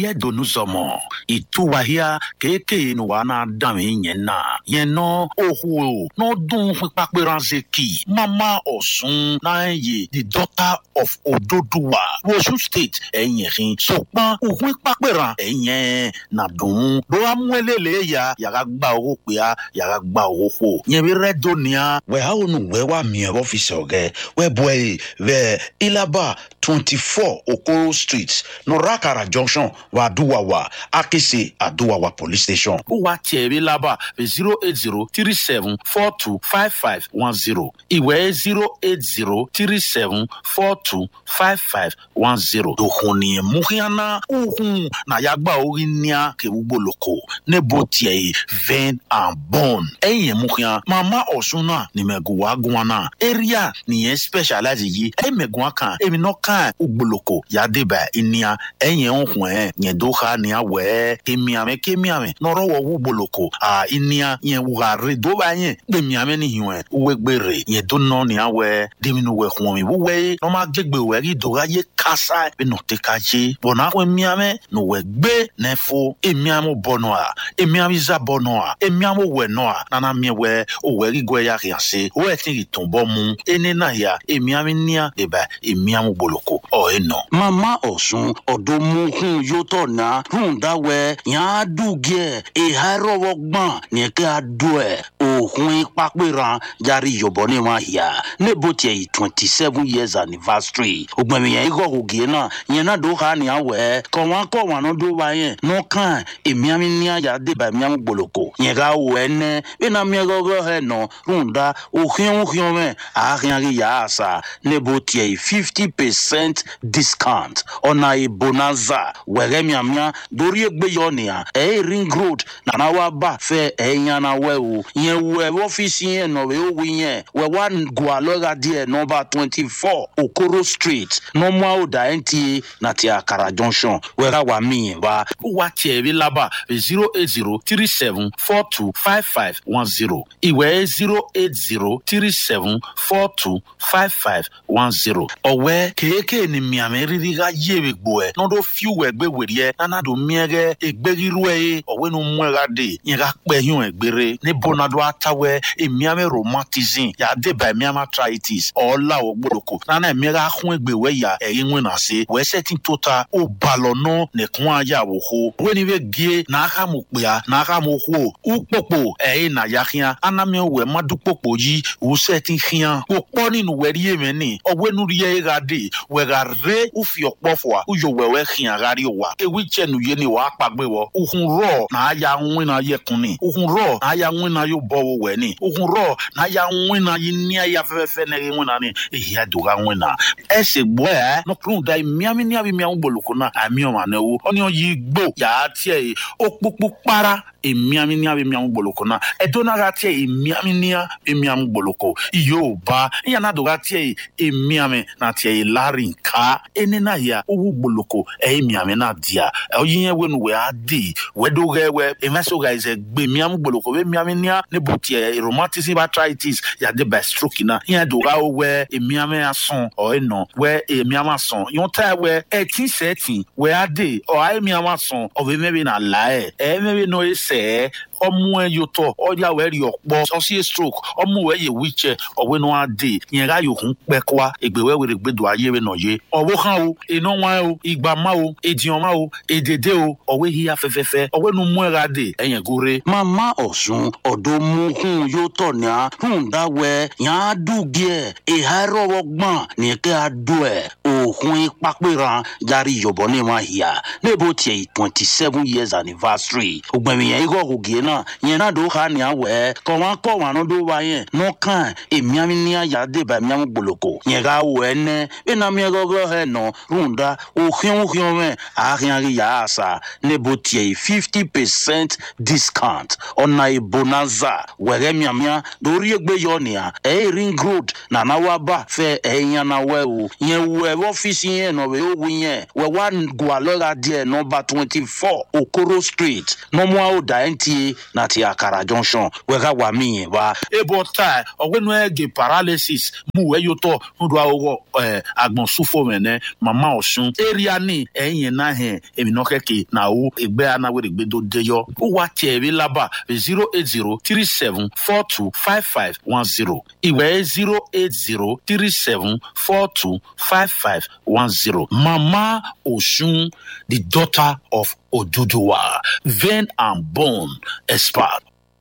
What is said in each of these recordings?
yɛ donu zɔmɔ ìtúwàhíà kéèké ni wàá náà dàmí yẹn náà yẹn náà òhù náà dùn pípàpẹ́ránṣẹ́ kì mama ọ̀sùn náà yẹ the daughter of ododuwa wosu state ẹ̀yìn ẹ̀hìn sọ̀pọ̀n òhun pípàpẹ́rán ẹ̀yìn nàdùn ló wá mú ẹlẹ́lẹ́ ya yàrá gba owó pé a yàrá gba owó fò yẹn bí rẹ́dọ̀ ni a. wẹ́ a ò nù wẹ́ wà mí ẹ̀ ọ́fíìsì ọ̀gẹ́ wẹ́ bọ̀ ẹ̀ wẹ́ ilaba twenty four okoro street nọ̀ràkàrà junction wà àdúwàwà akese àdúwàwà police station. ó wá tiẹ̀ rí lábà zero eight zero three seven four two five five one zero ìwé zero eight zero three seven four two five five one zero. dòkun ni muhiana uhun na yagba orí níà kewúgbòlòkò nebo tiẹ̀ yìí vein and bone. ẹ̀yìn muhian mama ọ̀sùn náà ni mẹ̀gùwà gùn náà area nìyẹn specialize yìí ẹ̀ mẹ̀gùn kan èmi náà kan ugboloko yadeba inia ẹ̀yìn ọ̀hún ẹ̀ yẹn dó ha ní awẹ́ kémiàmẹ́ kémiàmẹ́ nọ̀rọ̀ wọ wúgboloko à inia yẹn wùhàrẹ́ dóba yẹn gbẹmiàmẹ́ nìyẹn ẹ̀ wẹ́gbẹ̀rẹ̀ yẹn dó nọ ní awẹ́ dèmínú wẹ̀ hùwọ̀n mi wúwẹ́ nọ́mà gbẹgbẹ̀ wẹ̀ rí dọ́gá yẹ kásá bí nọ tẹ ká yé bọ̀nà àwọn emiàmẹ́ nù wẹ̀ gbé nẹ́fọ́ emiàmọ́ bọ̀nọ̀ à emiàmẹ́ zà bọ̀nọ̀ à emiàmọ́ wẹ̀ nọ̀ à nana miẹ wẹ̀ òwẹ̀ rí gbẹ̀ yà kìí ṣe òwẹ̀ tí ì tún bọ́ mu ẹni náà yà emiàmẹ́ níà dèbà emiàmọ́ gboloko ọ̀ ẹ̀ nọ. mama ọ̀sùn ọ̀dọ́mukun yóò tọ̀ ná rúndàwẹ̀ yàn á dùgẹ́ ìhà rọwọ́ gbọ̀n nìkẹ́ àdó ẹ̀ òhun pápẹ́ràn járe yọ̀bọ̀ ní wọn yà nebo tiẹ̀ yìí twenty seven years anniversary ògbẹ̀mí yẹn ikọ̀ ògì náà yẹn náà dó ha ní àwẹ̀ kọ̀ wọn kọ̀ wọn ló dó wa yẹn nọ́kàn èmi àmì ní àyà débà èmi àmì gboloko yẹn ká wọ ẹ nẹ bí náà mi gọ́gọ́ ẹ nọ rúndà òhìn òhìn mẹ́ àárín àrí yà á sà nebo tiẹ̀ yìí fifty percent discount ọ̀nà ìbonanza wẹ̀rẹ̀ miamia dorí egbe yọ nìyà ẹ̀ ring road nana wa bá fẹ́ ẹ̀ yànnà wẹ̀ o yẹn wẹ̀ ọ́fíìsì yẹn nọ̀ wẹ̀ ó wí yẹn wẹ̀ wá gùn alọ́ra díẹ̀ nọmba twenty four okoro street nọmọ ọ̀dà nta na ti àkàrà junction wẹ̀rẹ̀ wà mí yẹn wá. ó wá tiẹ̀ rí lábà zero eight zero three seven four two five five one zero ìwé zero eight zero three seven four two five five one zero ọ̀wẹ́ kéèké ni miame riri ka yewe gboɛ n'ɔdo fiw ɛgbɛ weriɛ nana do miɛgɛ egberiruɛ ye ɔwɛ nu muɛga de yɛ ka kpɛ hiun ɛgbere ne bona do atawɛ emiame romantism yade ba emiame arthritis ɔla wɔ gboloko nana emiɛga hun egbe wɛ ya ɛyi ŋun na se wɛ sɛti to ta o balɔ nɔ ne kun aya wo ho wɛni bɛ gie n'aka mo kpea n'aka mo ho ukpokpo ɛyi na ya hiã anami wɛ ma du kpokpo yi o sɛti hiã o kpɔ ni nu wɛri ye mɛ ni ɔwɛ nu yɛ ga de wɛga re ufi ọkpọfọ uyo wẹwẹ hin agari wa ewi chẹnu ye ni wa akpagbe wọ uhun rọ na aya nwin na yẹ kun ni uhun rọ na aya nwin na yóò bọ wo wẹ ni uhun rọ na aya nwin na yi ní aya fẹfẹfẹ na ye nwin na ni eyi adoga nwin na ẹsẹ gbọ ẹ nọkùnrin da miami ní abi miami gboloko na àmì ọmọ àná ewu ọ ní ọ yìí gbó yàá tiẹ yìí ó kpókpó para emiami ní abi miami gboloko na ẹdọnaga tiẹ emiami ní abi miami gboloko yorùbá ìyànà àdóga tiẹ yìí emiami na tiẹ yìí lárí nká ene na ya owu gboloko ɛyɛ miame na dia ɔyi yɛ wenu wɛ adi wɛdo ɣɛ wɛ emeso ɣa ɛsɛ gbe miame gboloko wɛ miame nia ne bo tiɛ rheumatism arthritis yade by stroke na yɛ do ɣa wɛ emiame asɔn ɔyɛ nɔ wɛ emiame asɔn yɔn ta wɛ ɛti sɛti wɛ adi ɔyɛ miame asɔn ɔbɛ mɛbi na la yɛ ɛyɛ mɛbi na ɔyɛ sɛ ọmú ẹ yóò tọ ọjà wẹ rí ọpọ ọsí stroke ọmú ẹ yẹ wíjẹ ọwẹ náà á dé yẹn ká yòókù pẹkọá ègbèwẹ wẹrẹ gbẹdọ ayé rẹ nàyé ọwọ kan o iná wọn o ìgbà má o èdìyàn má o èdèdè o ọwẹ híya fẹfẹfẹ ọwẹ nu mú ẹ ra dé ẹyẹn góore. mama ọ̀sùn ọ̀dọ́mukun yóò tọ̀ ní a rúndàwẹ̀ yàn á dùgẹ́ ìhà rọwọ́ gbọ̀n nìkẹ́ àdó ẹ̀ òhun pápẹ́ràn járe yọ̀bọ̀ ní wọn yà nebo tiẹ̀ yìí twenty seven years anniversary ògbẹ̀mí yẹn ikọ̀ ògì náà yẹn náà dó ha ní àwẹ̀ kọ̀ wọn kọ̀ wọn ló dó wa yẹn nọ́kàn èmi àmì ní àyà débà èmi àmì gboloko yẹn ká wọ ẹ nẹ bí náà mi gọ́gọ́ ẹ nọ rúndà òhìn òhìn mẹ́ àárín àrí yà á sà nebo tiẹ̀ yìí fifty percent discount ọ̀nà ìbonanza wẹ̀rẹ̀ miamia lórí ẹgbẹ́ yọ nìyà ẹ̀ ring road nana wa bá fẹ́ ẹ̀ yànnà wẹ̀ o yẹn wẹ̀ ọ́fíìsì yẹn nọ wẹ̀ ó wí yẹn wẹ̀ wá gùn alọ́ra díẹ̀ nọmba twenty four okoro street nọmọ àwòdà nta na ti akara junction wega wa mi yen wa ebo ta ọgbẹnu ẹgẹ paralysis mu ẹyọtọ nudu awọ ẹ agbọnsúfọ mẹnẹ mama ọsùn area ní ẹyìn náà hẹn èmi náà kẹkẹ náà ó ẹgbẹ anáwó ẹgbẹ tó déyọ ó wá tiẹ̀ bí lábà zero eight zero three seven four two five five one zero ìwé zero eight zero three seven four two five five one zero mama ọsùn the daughter of oduduwa vein and bone expert.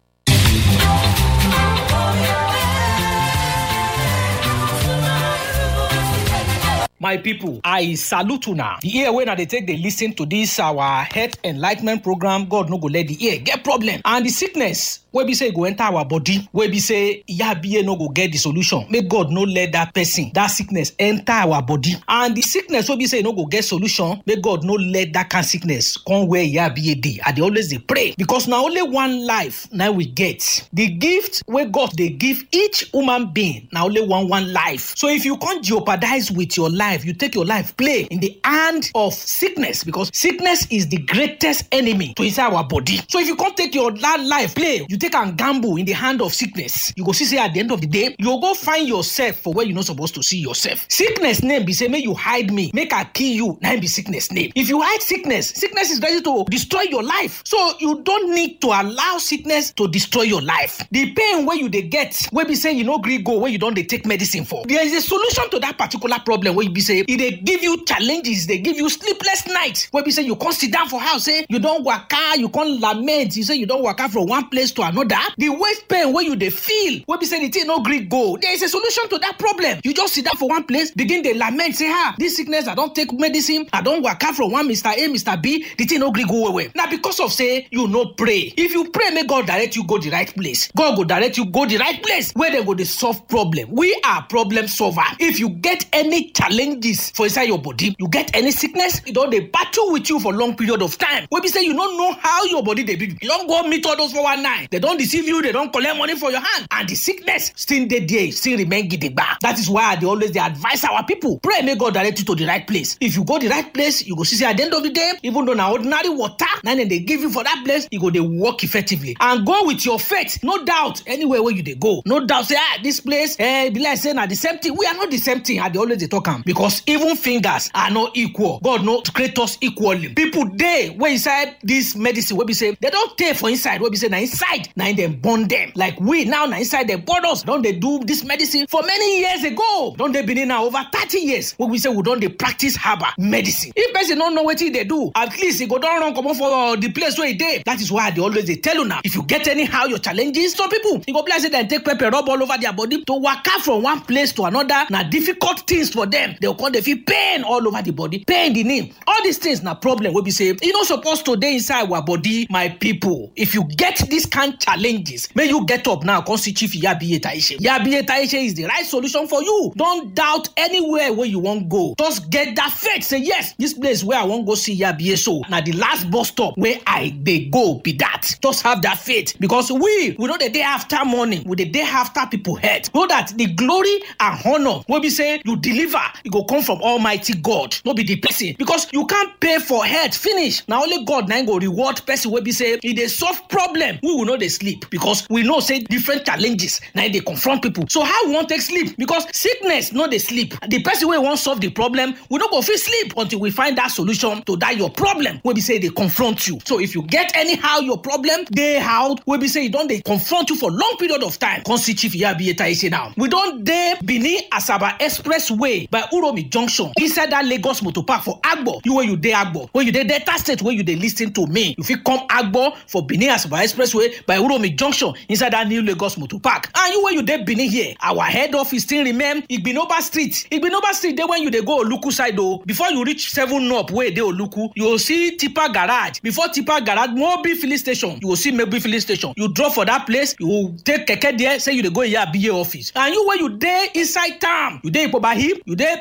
my pipo i salute una di ear wey na dey take dey lis ten to dis our health enlightment program god no go let di ear get problem and di sickness wey be say e go enter our body wey be say yabiye no go get di solution make god no let dat person dat sickness enter our body and di sickness wey be say e no go get solution make god no let dat kind sickness come where yabiye dey i dey always dey pray because na only one life na we get di gift wey god dey give each human being na only one one life so if you come jeopardize with your life you take your life play in the hand of sickness because sickness is the greatest enemy to inside our body so if you come take your that life play you take am gamble in the hand of sickness you go see say at the end of the day you go go find yourself for where you no suppose to see yourself sickness name be say make you hide me make i kill you na im be sickness name if you hide sickness sickness is ready to destroy your life so you don need to allow sickness to destroy your life the pain wey you dey get wey be say you no gree go wey you don dey take medicine for there is a solution to that particular problem wey be say e dey give you challenges dey give you sleepless nights wey be say you come sit down for house say you don waka you come lament you say you don waka from one place to another the waist pain wey you dey feel wey be say the thing no gree go there is a solution to that problem you just sit down for one place begin dey lament say ah this sickness i don take medicine i don waka from one mr a mr b the thing no gree go well well na because of say you no pray if you pray make god direct you go the right place god go direct you go the right place where dem go dey solve problem we are problem solver if you get any challenges for inside your body you get any sickness e don dey battle with you for long period of time wey be say you no know how your body dey be you don go meet all those 419 dem don deceive you dem don collect money for your hand and the sickness still dey there still remain gidigba that is why i dey always dey advise our people pray make god direct you to the right place if you go the right place you go see say at the end of the day even though na ordinary water na dem dey give you for that place e go dey work effectively and go with your faith no doubt anywhere wey you dey go no doubt say ah this place eh e be like say na the same thing we are not the same thing i dey always dey talk am because even fingers are not equal god no create us equally people dey wey inside this medicine wey be say dem don tey for inside wey be say na inside na im dem born dem like we now na inside dem born us don dey do this medicine for many years ago don dey benin now over thirty years wey be say we don dey practice herbal medicine if person no know wetin e dey do at least e go don run comot for uh, the place wey e dey that is why i dey always dey tell una if you get anyhow your challenges some people e go be like say dem take pepper rub all over their body to waka from one place to another na difficult things for them dem come dey feel pain all over the body pain the name all these things na problem wey be say e no suppose to dey inside our body my people if you get this kind challenges make you get up now come see chief yabiye taishe yabiye taishe is the right solution for you don doubt anywhere wey you wan go just get that faith say yes this place wey i wan go see yabiye so na the last bus stop wey i dey go be that just have that faith because we we no dey dey after money we dey dey after people head so that the glory and honour wey be say you deliver e go come from almighty god no be the person because you can't pay for head finish na only god na im go reward person wey be say e dey solve problem we will no dey sleep because we know say different challenges na im dey confront people so how we wan take sleep because sickness no dey sleep the person wey wan solve the problem we no go fit sleep until we find that solution to that your problem wey be say e dey confront you so if you get anyhow your problem dey out wey be say e don dey confront you for long period of time come see chief yabiye taise now we don dey benin asaba expressway by uromi junction inside that lagos motor park for agbo you wey you dey agbo wey you dey delta state wey you dey lis ten to me you fit come agbo for benin asaba expressway by uromi junction inside that new lagos motor park and you wey you dey benin here our head office still remain igbinoba street igbinoba street dey when you dey go oluku side o before you reach seven up wey dey oluku you go see tipa garage before tipa garage mobil filling station you go see mobil filling station you drop for that place you go take keke there say you dey go iyabiye office and you wey you dey inside town you dey ipoba hip you dey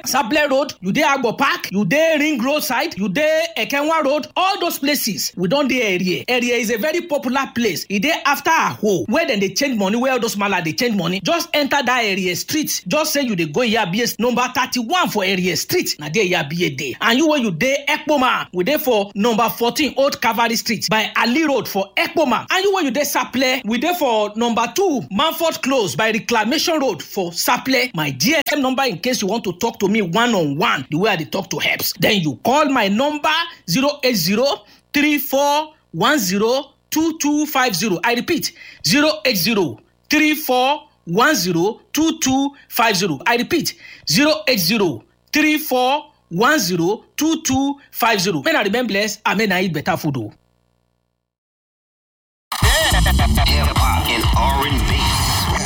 saple road you dey agbo park you dey ring road side you dey ekenwa road all those places we don dey area area is a very popular place e dey after aho where dem dey change money where all those mala dey change money just enter that area street just say you dey go iyabie number thirty-one for area street na there iyabie dey and you wey you dey ekpoma we dey for number fourteen old cavalry street by ali road for ekpoma and you wey you dey saple we dey for number two manford close by reclamation road for saple my gsm number in case you want to talk to me one on one the way i dey talk to helps then you call my number zero eight zero three four one zero two two five zero i repeat zero eight zero three four one zero two two five zero i repeat zero eight zero three four one zero two two five zero may na remain blessed and may na eat better food o. Hip hop and R&B.